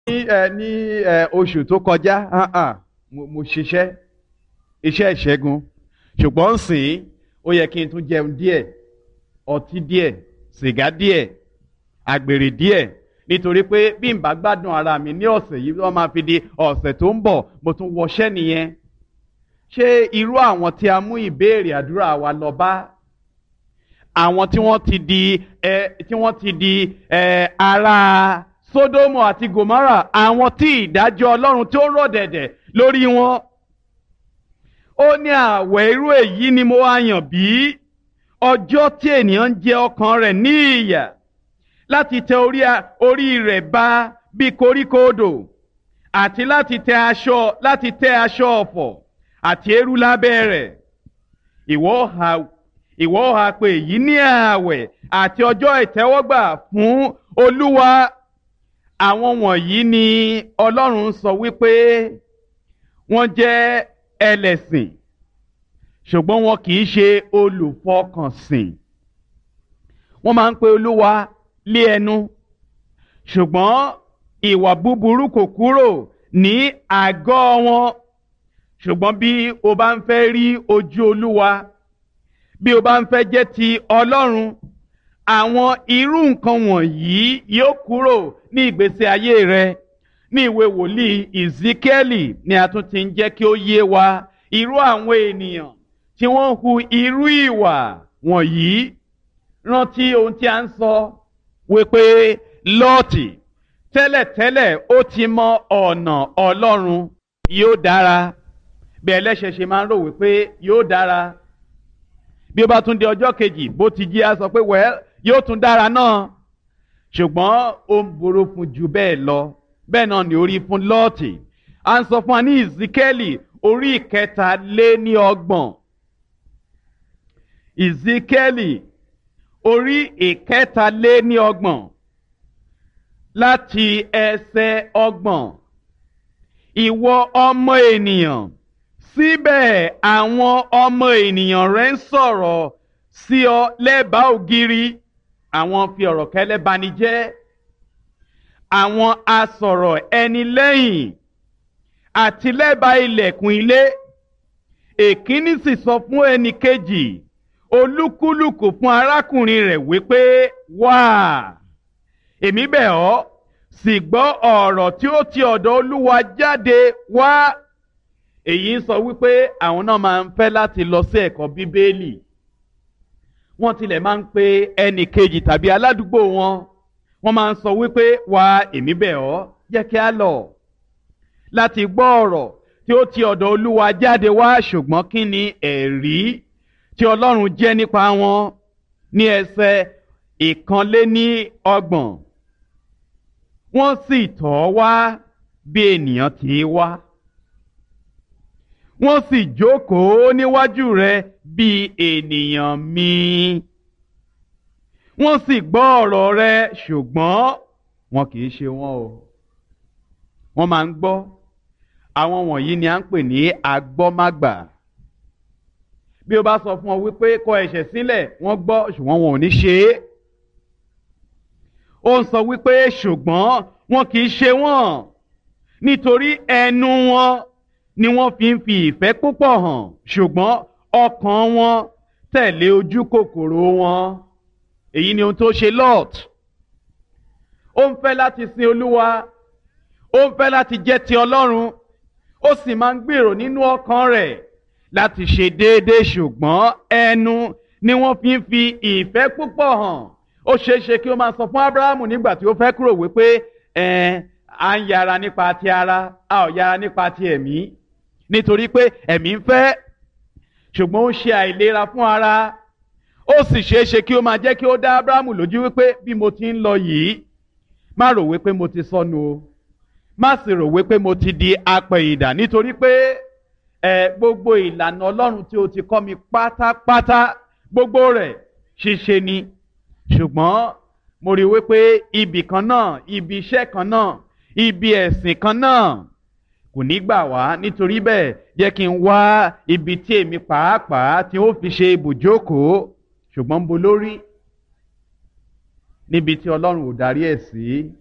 ní ẹ ní ẹ oṣù tó kọjá ah, ah, mo mo ṣiṣẹ́ iṣẹ́ ìṣẹ́gun ṣùgbọ́n sìn ó yẹ kí n tún jẹun díẹ̀ ọtí díẹ̀ sìgá díẹ̀ àgbèrè díẹ̀ nítorí pé bí n bá gbádùn ara mi ní ọ̀sẹ̀ yìí wọ́n máa fi di ọ̀sẹ̀ tó ń bọ̀ mo tún wọṣẹ́ nìyẹn ṣé irú àwọn tí a mú ìbéèrè àdúrà wa lọ bá àwọn tí wọ́n ti di ẹ tí wọ́n ti di ẹ ara Sódómù àti Gòmárà àwọn tí ìdájọ́ Ọlọ́run tí ó rọ̀ dẹ̀dẹ̀ lórí wọn ó ní àwẹ̀ irú èyí ni mo wá yàn bí ọjọ́ tí ènìyàn ń jẹ ọkàn rẹ̀ ní ìyà láti tẹ orí orí rẹ̀ ba bí koríko odò àti láti tẹ aṣọ láti tẹ aṣọ ọ̀fọ̀ àti eérú lábẹ́ rẹ̀ ìwọ ha ìwọ ha pé èyí ní ààwẹ̀ àti ọjọ́ ìtẹ́wọ́gbà fún Olúwa àwọn wọ̀nyí ni Ọlọ́run sọ wípé wọ́n jẹ́ ẹlẹ́sìn ṣùgbọ́n wọn kì í ṣe olùfọkànsìn wọ́n máa ń pe Olúwa lé ẹnu ṣùgbọ́n ìwà búburú kò kúrò ní àgọ́ wọn ṣùgbọ́n bí o bá ń fẹ́ rí ojú Olúwa bí o bá ń fẹ́ jẹ́ ti Ọlọ́run àwọn irú nǹkan wọ̀nyí yóò kúrò ní ìgbésí ayé rẹ ní ìwé wòlíì Ezekieli ni a tún ti ń jẹ́ kí ó yé wa irú àwọn ènìyàn tí wọ́n ń hu irú ìwà wọ̀nyí rántí ohun tí a ń sọ wípé Lọ́ọ̀tì tẹ́lẹ̀tẹ́lẹ̀ ó ti mọ ọ̀nà Ọlọ́run yóò dára bí ẹlẹ́ṣẹ̀ ṣe máa ń rò wípé yóò dára bí ó bá tún di ọjọ́ kejì bó ti jí a sọ pé wẹ́ẹ́ yóò tún dára náà ṣùgbọ́n ó ń burú fún ju bẹ́ẹ̀ lọ bẹ́ẹ̀ náà ni orí fún Lọ́ọ̀tì à ń sọ fún wa ní Ìsíkẹ́lì orí ìkẹta lé ní ọgbọ̀n Ìsíkẹ́lì orí ìkẹta lé ní ọgbọ̀n láti ẹsẹ̀ ọgbọ̀n ìwọ ọmọ ènìyàn síbẹ̀ àwọn ọmọ ènìyàn rẹ ń sọ̀rọ̀ sí ọ lẹ́bàá ògiri àwọn fi ọ̀rọ̀ kẹ́lẹ́ bani jẹ́ àwọn asọ̀rọ̀ ẹni lẹ́yìn àti lẹ́bàá ilẹ̀kùn ilé èkíní sì sọ fún ẹnì kejì olúkúlùkù fún arákùnrin rẹ̀ wípé wá èmi bẹ̀ ọ́ sì gbọ́ ọ̀rọ̀ tí ó ti ọ̀dọ̀ olúwa jáde wá èyí ń sọ wípé àwọn náà máa ń fẹ́ láti lọ sí ẹ̀kọ́ bíbélì wọ́n tilẹ̀ máa ń pe ẹnì kejì tàbí aládùúgbò wọn wọ́n máa ń sọ wípé wá èmi bẹ̀ ọ́ jẹ́ kí á lọ láti gbọ́ ọ̀rọ̀ tí ó ti ọ̀dọ̀ olúwa jáde wá ṣùgbọ́n kí ni ẹ̀rí tí ọlọ́run jẹ́ nípa wọn ní ẹsẹ̀ ìkànléní ọgbọ̀n wọ́n sì tọ̀ ọ́ wá bí ènìyàn ti wá wọ́n sì jókòó níwájú rẹ̀ bí ènìyàn mi wọ́n sì gbọ́ ọ̀rọ̀ rẹ̀ ṣùgbọ́n wọn kì í ṣe wọn o wọ́n máa ń gbọ́ àwọn wọ̀nyí ni à ń pè ní agbọ́mágbà bí o bá sọ fún ọ wípé kọ ẹ̀ṣẹ̀ sílẹ̀ wọ́n gbọ́ ṣùgbọ́n wọn ò ní ṣe é ó ń sọ wípé ṣùgbọ́n wọn kì í ṣe wọ́n nítorí ẹnu wọn ni wọ́n fi ń fi ìfẹ́ púpọ̀ hàn ṣùgbọ́n ọkàn wọn tẹ̀lé ojú kòkòrò wọn èyí ni ohun tó ṣe Lot ó ń fẹ́ láti sin Olúwa ó ń fẹ́ láti jẹ́ ti Ọlọ́run ó sì máa ń gbèrò nínú ọkàn rẹ̀ láti ṣe déédéé ṣùgbọ́n ẹnu ni wọ́n fi ń fi ìfẹ́ púpọ̀ hàn ó ṣeé ṣe kí ó máa sọ fún Ábúráhámù nígbà tí ó fẹ́ kúrò wípé ẹ̀ à ń yára nípa ti ara a ò yára nípa ti ẹ̀mí nítorí pé ẹ̀mí ń fẹ́ ṣùgbọ́n ó ń ṣe àìlera fún ara ó sì ṣeé ṣe kí ó máa jẹ́ kí ó dá Ábúráhámù lójú wípé bí mo ti ń lọ yìí má rò wípé mo ti sọnù o má sì rò wípé mo ti di apẹ̀yìndà nítorí pé ẹ gbogbo ìlànà Ọlọ́run tí o ti kọ́ mi pátápátá gbogbo rẹ̀ ṣíṣe ni ṣùgbọ́n mo rí wípé ibì kan náà ibi iṣẹ́ kan náà ibi ẹ̀sìn kan náà kò ní gbà wá nítorí bẹ́ẹ̀ jẹ́ kí n wá ibi tí èmi pàápàá tí ó fi ṣe ibùjókòó ṣùgbọ́n ń bo lórí níbi tí Ọlọ́run ò darí ẹ̀ sí